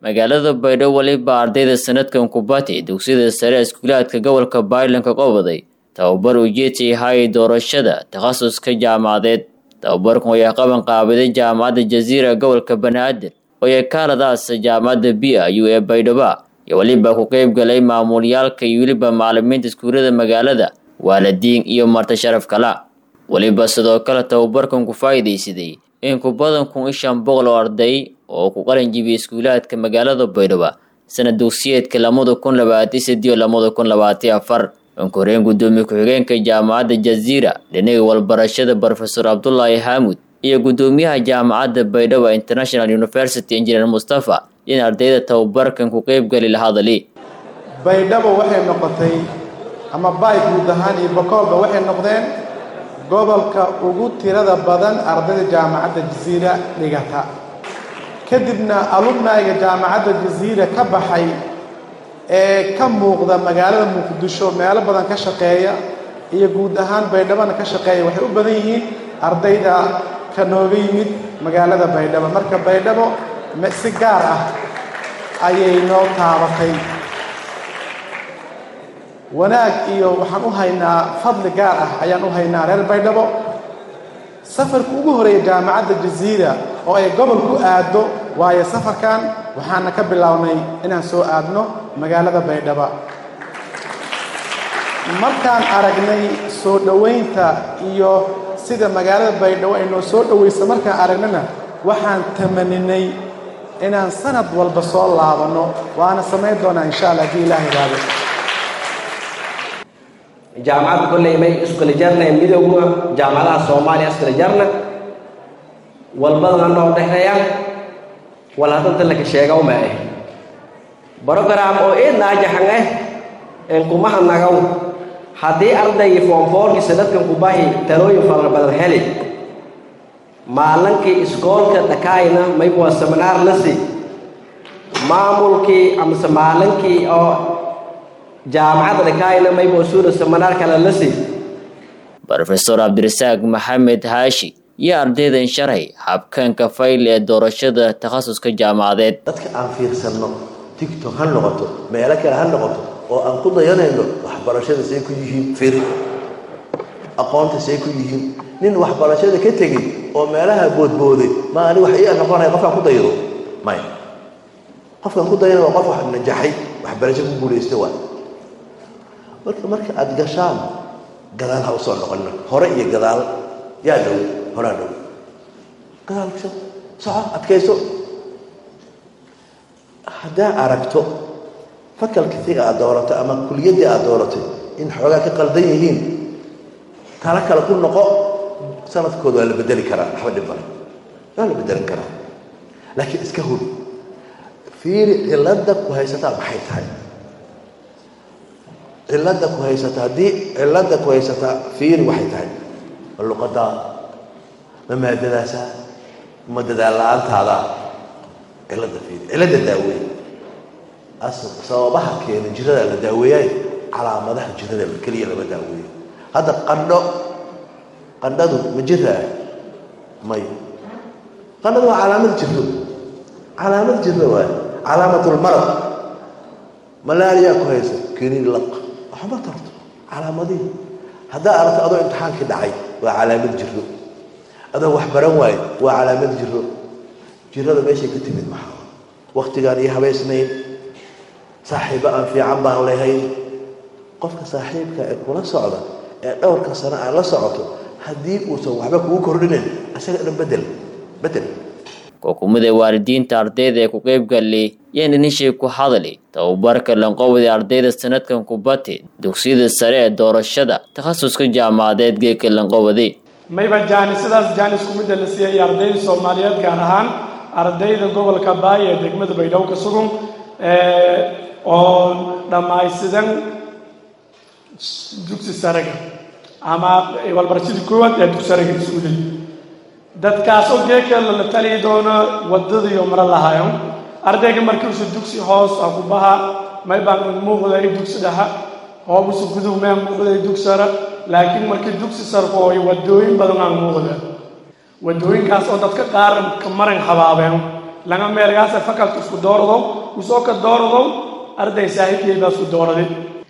magaalada baydhabo weliba ardayda sanadkan kubati dugsiyada sare iskuulaadka gobolka baydland ka qabaday tababar ujeedsi ahaayay doorashada takhasuska jaamacadeed tababarkan ayaa qaban qaabiday jaamacadda jaziira gobolka banaadir oo ay kaaladaas jaamacadda b u ee baydhaba iyo weliba ku qeyb galay maamulyaalka iyo weliba macalimiinta iskuulada magaalada waalidiin iyo marti sharaf kala weliba sidoo kale tababarkan ku faa'iidaysaday in ku badan kun iyo shan boqol oo arday oo ku qalin jibiyay iskuulaadka magaalada baydhaba sanad dugsiyeedka lamada kun labaatan sideed iyo lamada kun labaatan afar ankoreen gudoomiye ku-xigeenka jaamacadda jaziira dhinaga walbarashada brofesor cabdulaahi xaamud iyo gudoomiyaha jaamacadda baydhaba international university engineer mustafa in ardayda tababarkan ku qeybgali la hadali baydhabo waxay noqotay ama baay guud ahaan iyo bakoolba waxay noqdeen gobolka ugu tirada badan ardayda jaamacadda jaziira dhigata kadibna alumnayga jaamacadda jaziira ka baxay ee ka muuqda magaalada muqdisho meelo badan ka shaqeeya iyo guud ahaan baydhabona ka shaqeeya waxay u badan yihiin ardayda ka nooga yimid magaalada baydhabo marka baydhabo si gaar ah ayay noo taabatay wanaag iyo waxaan u haynaa fadli gaar ah ayaan u haynaa reer baydhabo safarka ugu horeeya jaamacadda jaziira oo ay gobol ku aaddo waayo safarkan waxaana ka bilownay inaan soo aadno magaalada baydhaba markaan aragnay soo dhowaynta iyo sida magaalada baydhabo ay noo soo dhowayso markaan aragnana waxaan tamaninay inaan sanad walba soo laabanno waana samayn doonaa insha allah haddii ilaah ihaado jaamacadda kolley may iskula jarna midowga jaamacadaha soomaaliya iskula jarna walbadana noo dhexeeyaan wal haddanta laka sheega uma ah brogram oo ii naajaxan ah en kumaha nagaw haddii ardaygii foomfoorkii sanadkan kubahi talooyin fara badan heli maalinkii iskoolka dhakaayna maybuwa seminaar lasi maamulkii amase maalinkii oo jaamacadda dhakaayna maybuwa suuna seminaar kale lasi brofesor cabdirasaaq maxamed haashi iyo ardaydan sharhay habkanka fayl ee doorashada takhasuska jaamacadeed dadka aan fiirsanno tigtok ha noqoto meelo kale ha noqoto oo aan ku dayanayno waxbarashada say ku yihiin fir aqoonta say ku yihiin nin waxbarashada ka tegey oo meelaha boodbooday ma ani wax ii noqonaya qofkaan ku daydo maya qofkaan ku dayana waa qof wax najaxay waxbarasho ku guulaysta waa marka marka aada gashaan gadaal ha usoo noqonina hore iyo gadaal yaa dhow horaa dhow gadaal gasho soco adkayso haddaa aragto fakalkii aad dooratay ama kuliyaddii aad dooratay in xoogaa ka qaldan yihiin tala kale ku noqo sanadkooda waa la bedeli karaa waxba dhibban waa la bedelin karaa laakiin iska hul fiiri cilladda ku haysataa maxay tahay cilladda ku haysata haddii cilladda ku haysataa fiiri waxay tahay ma luqadaa ma maadadaasaa ma dadaal la-aantaada cilladda fiiri cilladda daaweey sababaha keena jirada la daaweeyaay calaamadaha jirada keliya lama daaweeyo hadda qandho qandhadu ma jiraa may qandhadu waa calaamad jirro calaamad jirro waay calaamatulmarad malaariyaa ku haysa keniin laq waxma tarto calaamadihii haddaa aragto adoo imtixaankii dhacay waa calaamad jirro adoo wax baran waayo waa calaamad jirro jirrada meeshay ka timid maxaa waktigaan iyo habaysnayn saaxiibo aan fiican baan lahayn qofka saaxiibka ee kula socda ee dhowrka sano aad la socoto haddii uusan waxba kugu kordhinayn isaga dhan bedel bedel kookumada waalidiinta ardayda ee ku qeybgalay yaan dhinishay ku hadali tababarka lanqowda ardayda sanadkan kubati dugsiyada sare ee doorashada takhasuska jaamacadeed geeka lanqowade mayba jaani sidaas jaanis kumidda la siiyay ardayda soomaaliyeed gaar ahaan ardayda gobolka baay ee degmada baydhabo ka sugan oo dhammaystiran dugsi saraga ama walbarashadii koowaad ee dugsi saraga iskuulay dadkaas oo geeka lala tali doono wadadiiyo maro lahayo ardayga markiisu dugsi hoos a ku baha may baan muuqday dugsi dhaxa hoobusu gudub mee muuqday dugsi sare laakiin markii dugsi sarku oo wadooyin badan aan muuqda wadooyinkaas oo dadka qaar ka maran habaabeen langa meelgaasa fakalka isku doorado usoo ka doorado arday saaxiibkay baa isku dooraday